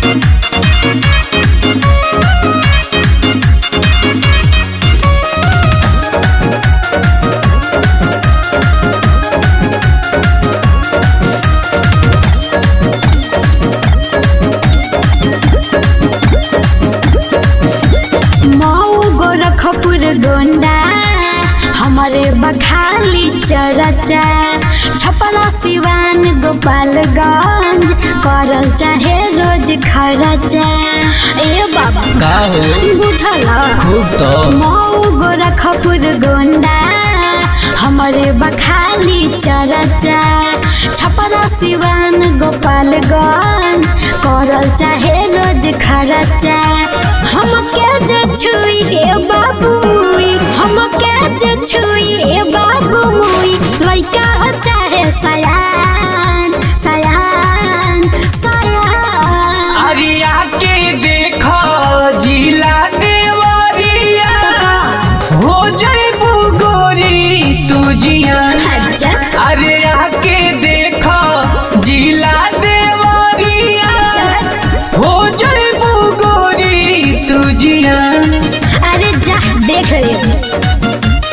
मऊ गोरखपुर गोंडा हमारे बखाली चरचा छपरा सिवान गोपालगंज करल चाहे रोज खरचा ए बाबा का हो बुझल खूब तो मऊ गोरखपुर गोंडा हमारे बखाली चरचा छपरा सिवान गोपालगंज करल चाहे रोज खरचा हमके जे छुई हे बाबू मुई हमके जे छुई हे बाबू मुई लइका हो चाहे सयान सयान सयान अरिया के देखो जिला देवरिया हो जइबू गोरी तू जियान अच्छा अरे आके देखो जिला देवरिया चल हो जइबू गोरी तू जियान अरे जा देख ले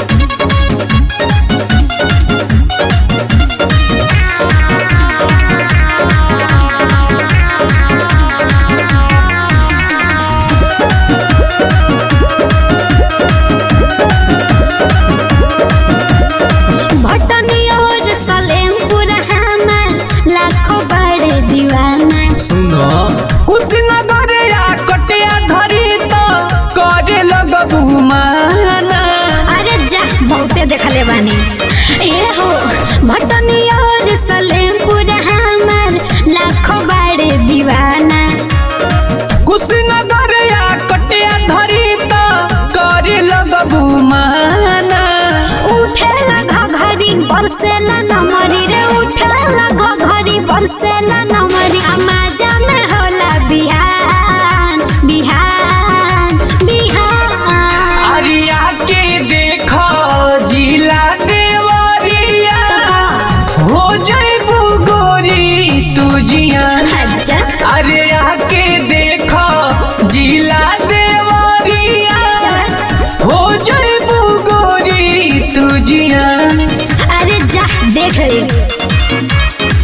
भटनी और सलेमपुर हमार लाखों बड़े दीवाना सुनो कुशीनगर या कटिया धरी तो करे लगबू माना अरे जा बहुते देखले बानी ए हो भटनी और सलेमपुर हमार लाखों बड़े दीवाना कुशीनगर या कटिया धरी तो करे लगबू माना उठेला घघरी बरसेला नमरी रे उठेला घघरी बरसेला नमरी अमाजा में होला बिहान बिहान बिहान अरिया के देखो जिला देवरिया हो जइबू गोरी तू जियान अच्छा अरे आके देखो जिला देवरिया चल हो जइबू गोरी तू जियान अरे जा देख ले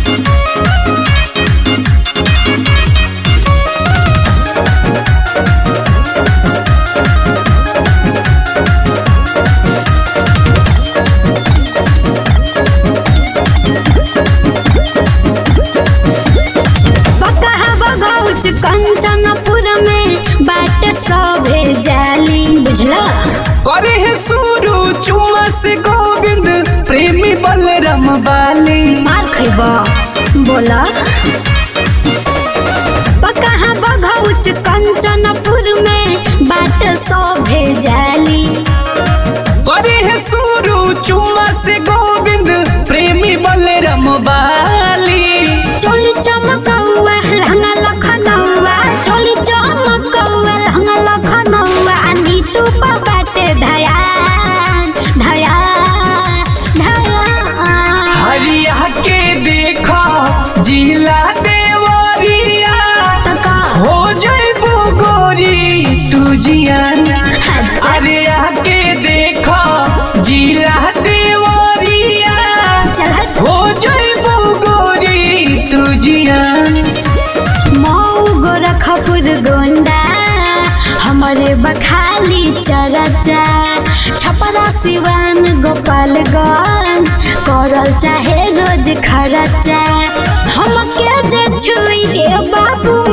बकहा बगौच कंचनपुर में बाट सभे जाली बुझला करे है सुरु चुमा से गोविंद प्रेमी बलराम बाली मार खैब बोला बकहा बगौच कंचनपुर में बाट सभे जाली करे है सुरु चुमा से गोविंद प्रेमी बलराम बाली चोली चमकौआ लहंगा लखनऊआ चोली चमकौआ लहंगा लखनऊआ आनी तू बाटे धयान धयान धयान हरिया के देखो जिला देवरिया तका हो जइबू गोरी तू जियान अच्छा अरे आके देखो जिला देवरिया चल हो जइबू गोरी तू जियान मऊ गोरखपुर गोंडा हमारे बखाली चरचा छपरा सिवान गोपालगंज करल चाहे रोज खरचा हमके जे छुई हे बाबू